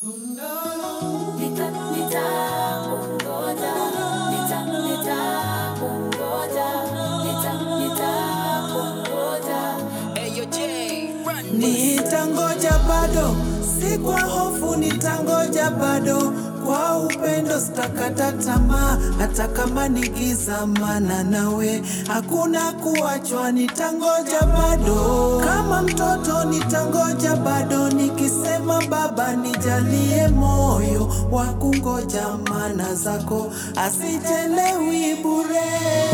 Nita- nitakungoja. Nita- nitakungoja. Nita- nitakungoja. Nitangoja bado, si kwa hofu, nitangoja bado, kwa upendo sitakata tamaa, hata kama ni giza, maana nawe hakuna kuachwa. Nitangoja bado, kama mtoto nitangoja bado, nikisema Baba nijalie moyo wa kungoja, maana zako asijelewi bure.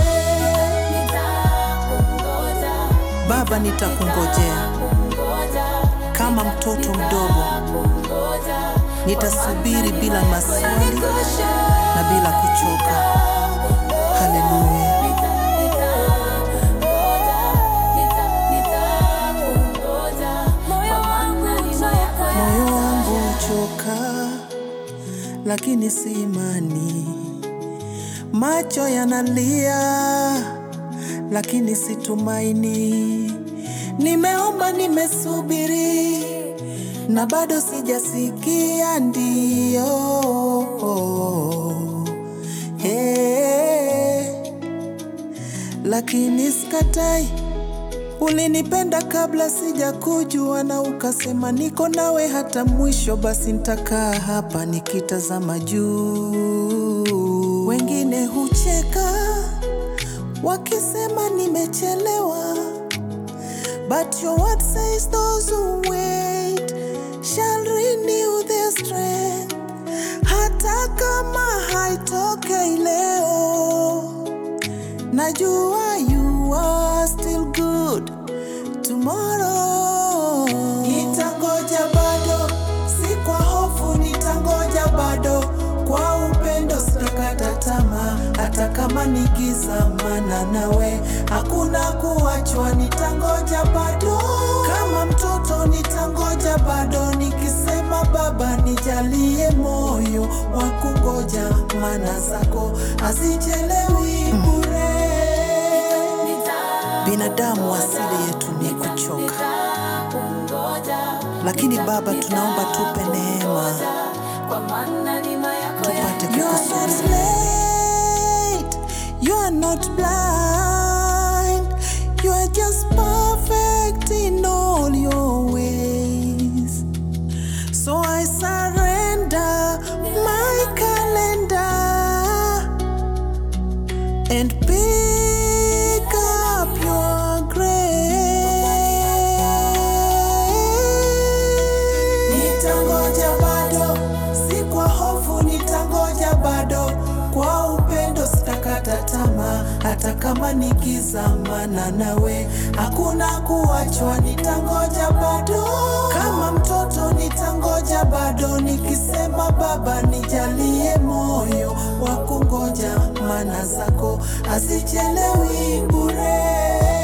Nitakungoja. Baba, nitakungojea Kungoja. kama mtoto mdogo, Kungoja. nitasubiri bila maswali na bila kuchoka. Haleluya. Moyo wangu uchoka, lakini si imani. Macho yanalia, lakini si tumaini. Nimeomba, nimesubiri, na bado sijasikia ndio. Hey, lakini sikatai Ulinipenda kabla sijakujua na ukasema niko nawe hata mwisho, basi nitakaa hapa nikitazama juu. Wengine hucheka wakisema nimechelewa, but your word says those who wait shall renew their strength. Hata kama haitokei leo Najua you are still good tomorrow. Nitangoja bado, si kwa hofu, nitangoja bado, kwa upendo sitakata tamaa, hata kama ni giza, maana nawe hakuna kuachwa. Nitangoja bado, kama mtoto nitangoja bado, nikisema Baba nijalie moyo wa kungoja, maana zako hazichelewi bure. Binadamu asili yetu ni kuchoka, lakini Baba tunaomba tupe neema tupate kukusubiri. You are not blind, you are just perfect in all your ways. So I surrender my calendar and pick up your grace. Nitangoja bado, si kwa hofu, nitangoja bado, kwa upendo sitakata tamaa, hata kama ni giza, maana nawe hakuna kuachwa. Nitangoja bado, kama mtoto nitangoja bado, nikisema Baba nijalie moyo wa kungoja, maana zako hazichelewi bure.